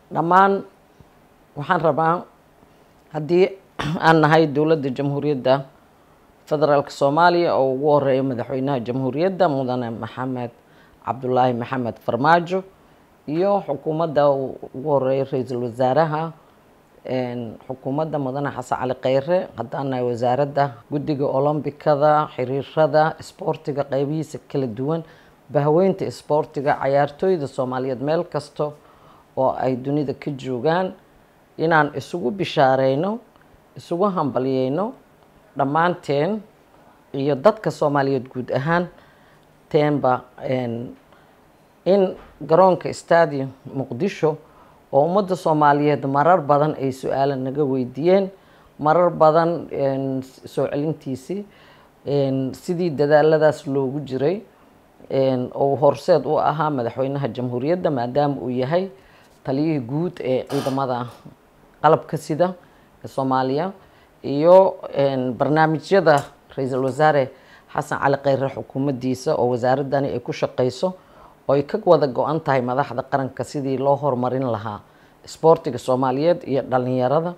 dhammaan waxaan rabaa haddii aan nahay dowladda jamhuuriyadda federaalk soomaaliya oo ugu horeeya madaxweynaha jamhuuriyadda mudane maxamed cabdulaahi maxamed farmaajo iyo xukuumadda ugu horeeya ra-iisul wasaaraha xukuumadda mudane xasan cali kheyre haddaan nahay wasaaradda guddiga olombikada xiriirada isboortiga qeybihiisa kala duwan bahweynta isboortiga cayaartooyda soomaaliyeed meel kasta oo ay dunida ka joogaan inaan isugu bishaareyno isugu hambalyeyno dhammaanteen iyo dadka soomaaliyeed guud ahaan teenba in garoonka stadium muqdisho oo ummadda soomaaliyeed marar badan ay su-aala naga weydiiyeen marar badan soo celintiisii sidii dadaaladaas loogu jiray oo horseed u ahaa madaxweynaha jamhuuriyadda maadaama uu yahay taliyihii guud ee ciidamada qalabka sida ee soomaaliya iyo barnaamijyada ra-iisul wasaare xasan cali kheyre xukuumaddiisa oo wasaaradani ay ku shaqeyso oo ay ka wada go-an tahay madaxda qaranka sidii loo horumarin lahaa isboortiga soomaaliyeed iyo dhalinyarada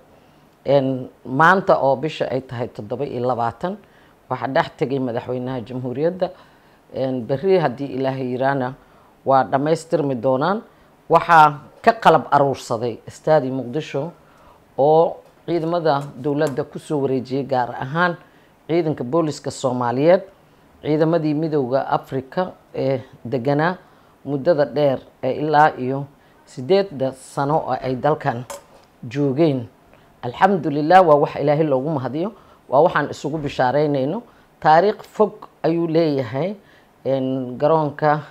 maanta oo bisha ay tahay toddoba iyo labaatan waxaa dhex tegay madaxweynaha jamhuuriyadda berri haddii ilaahay yiraana waa dhammaystirmi doonaan waxaa ka qalab aruursaday stadi muqdisho oo ciidamada dowladda kusoo wareejiyay gaar ahaan ciidanka booliska soomaaliyeed ciidamadii midowda africa ee deganaa muddada dheer ee ilaa iyo sideedda sano oo ay dalkan joogeen alxamdulilah waa wax ilaahay loogu mahadiyo waa waxaan isugu bishaareyneyno taariikh fog ayuu leeyahay garoonka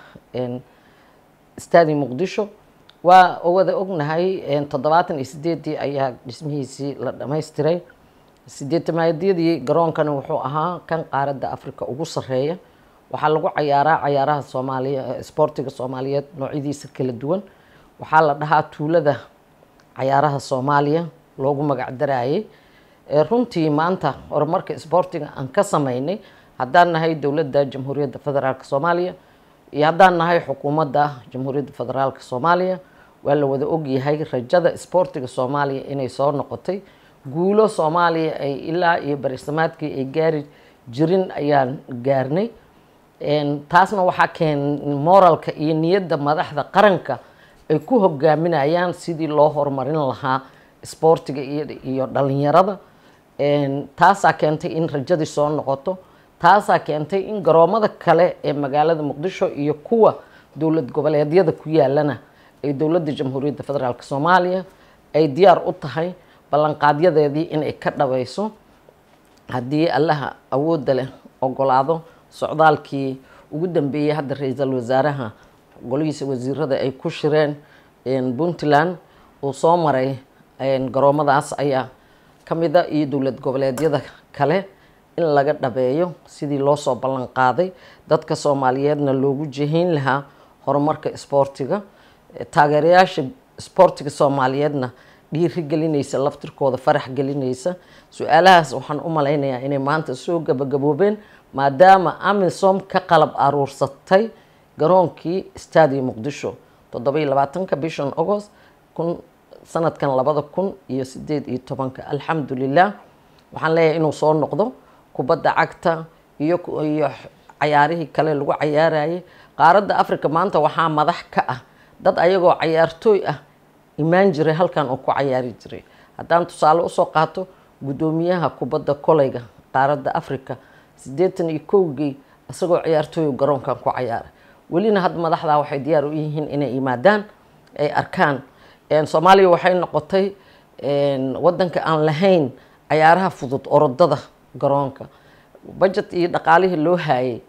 stadi muqdisho waa wada ognahay toddobaatan iyo sideedii ayaa dhismihiisii la dhamaystiray sideetamaadiyadii garoonkani wuxuu ahaa kan qaaradda africa ugu sareeya waxaa lagu cayaaraa cayaaraha soomaaliya isboortiga soomaaliyeed noocyadiisa kala duwan waxaa la dhahaa tuulada cayaaraha soomaaliya loogu magac darayay runtii maanta horumarka isboortiga aan ka sameynay haddaan nahay dowladda jamhuuriyadda federaalk soomaaliya iyo haddaan nahay xukuumadda jamhuuriyadda federaalk soomaaliya waa la wada ogyahay rajada isboortiga soomaaliya inay soo noqotay guulo soomaaliya ay ilaa iyo barisamaadkii ay gaari jirin ayaan gaarnay taasna waxaa keen moralka iyo niyadda madaxda qaranka ay ku hogaaminayaan sidii loo horumarin lahaa isboortiga iyo dhalinyarada taasaa keentay in rajadii soo noqoto taasaa keentay in garoomada kale ee magaalada muqdisho iyo kuwa dowlad goboleedyada ku yaalana ay dowladda jamhuuriyadda federaalk soomaaliya ay diyaar u tahay ballanqaadyadeedii inay ka dhabayso haddii allaha awoodda leh ogolaado socdaalkii ugu dambeeyey hadda ra-iisul wasaaraha golihiisa wasiirada ay ku shireen puntland uu soo maray garoomadaas ayaa ka mida iyo dowlad goboleedyada kale in laga dhabeeyo sidii loo soo ballan qaaday dadka soomaaliyeedna loogu jihayn lahaa horumarka isboortiga taageerayaasha isboortiga soomaaliyeedna dhiiri gelinaysa laftirkooda farax gelinaysa su-aalahaas waxaan u malaynayaa inay maanta soo gabagaboobeen maadaama amisom ka qalab aruursatay garoonkii stadium muqdisho toddoba iyo labaatanka bishan agost kun sanadkan labada kun iyo sideed iyo tobanka alxamdulilah waxaan leeyahay inuu soo noqdo kubadda cagta iyo iyo cayaarihii kale lagu cayaarayay qaaradda africa maanta waxaa madax ka ah dad ayagoo cayaartooy ah imaan jiray halkan uu ku cayaari jiray haddaan tusaale usoo qaato guddoomiyaha kubadda koleyga qaaradda africa siddeetan iyo kowgii isagoo ciyaartooy garoonkan ku cayaaray welina hadda madaxdaa waxay diyaar u yihiin inay yimaadaan ay arkaan soomaaliya waxay noqotay wadanka aan lahayn cayaaraha fudud orodada garoonka budget iyo dhaqaalihii loo haayay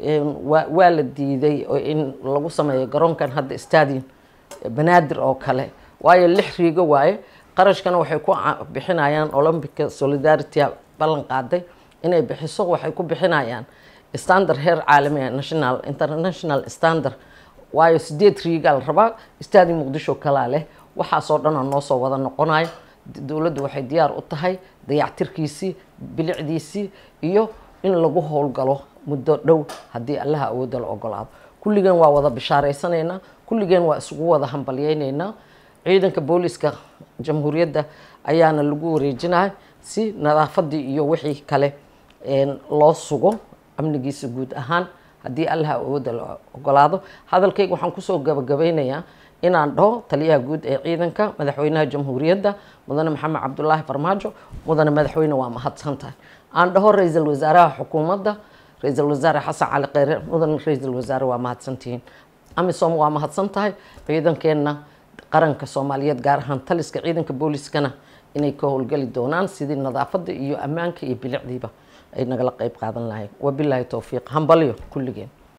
waa la diiday in lagu sameeyo garoonkan hadda stadium banaadir oo kale waayo lix riigo waaye qarashkana waxay ku bixinayaan olympica solidarity ballan qaaday inay bixiso waxay ku bixinayaan standard heer caalami national international standard waayo sideed riigaa la rabaa stadium muqdisho kalaa leh waxaasoo dhan oo noo soo wada noqonayo dowladdu waxay diyaar u tahay dayactirkiisii bilicdiisii iyo in lagu howlgalo muddo dhow haddii allaha awoodda la ogolaado kulligeen waa wada bishaaraysanaynaa kulligeen waa isugu wada hambalyeynaynaa ciidanka booliska jamhuuriyadda ayaana lagu wareejinaya si nadaafadii iyo wixii kale loo sugo amnigiisa guud ahaan haddii allaha awooda la ogolaado hadalkayga waxaan kusoo gabagabeynayaa inaan dhaho taliyaha guud ee ciidanka madaxweynaha jamhuuriyadda mudane maxamed cabdulaahi farmaajo mudane madaxweyne waa mahadsan tahay aan dhaho ra-iisul wasaaraha xukuumadda ra-iisul wasaare xasan cali kheyre mudane ra-iisul wasaare waa mahadsantihiin amisom waa mahadsan tahay ciidankeenna qaranka soomaaliyeed gaar ahaan taliska ciidanka booliskana inay ka howlgeli doonaan sidii nadaafadda iyo ammaanka iyo bilicdiiba ay nagala qeyb qaadan lahayn wabilaahi towfiiq hambalyo kulligeen